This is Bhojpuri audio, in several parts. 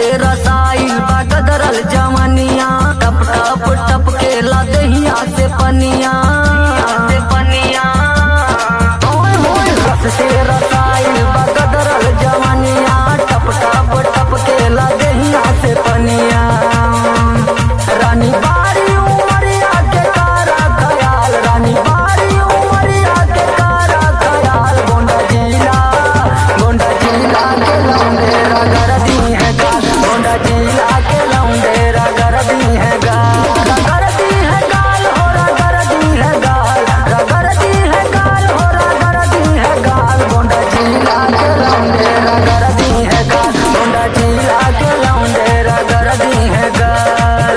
से रसाइल बा गदरल जवनिया टप टप टप के लदहिया से पनिया से पनिया ओए होए रस से रसाइल बा गदरल जवनिया टप टप टप के लदहिया से पनिया रानी बारी उमरिया के कारा खयाल रानी बारी उमरिया के कारा खयाल गोंडा जिला गोंडा जिला के लौंडे रगर दी है गाल गोंडा जिला के लौंडे रगर दी है गाल रगर दी है गाल हो रगर दी है गाल रगर दी है गाल हो रगर दी है गाल गोंडा जिला के लौंडे रगर दी है गाल गोंडा जिला के लौंडे रगर दी है गाल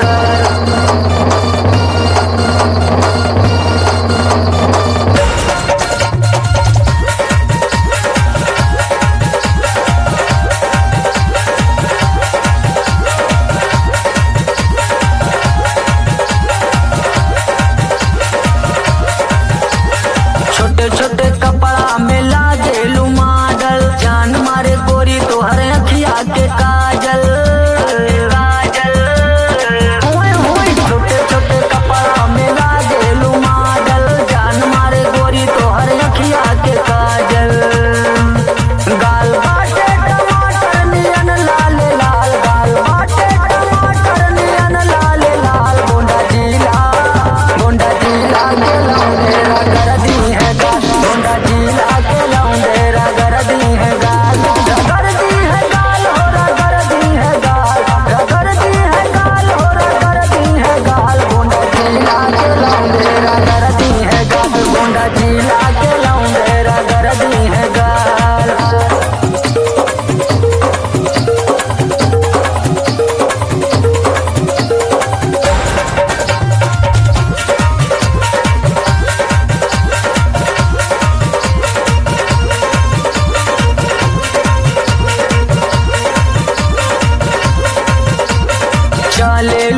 छोटे छोटे कपड़ा में लागेलू मॉडल जान मारे गोरी तोहर अखिया के काजल काजल ओए होए छोटे छोटे कपड़ा में लागेलू मॉडल जान मारे गोरी तोहर अखिया के काजल गाल बाटे टमाटर नियन लाल लाल गाल बाटे टमाटर नियन लाल लाल गोंडा जिला गोंडा जिला के लौंडे रगर दी है गाल गोंडा जिला के लौंडे रगर दी है गाल रगर दी है गाल हो रगर दी है गाल रगर दी है गाल हो रगर दी है गाल गोंडा जिला के लौंडे रगर दी है गाल गोंडा जिला के लौंडे रगर दी है गाल चले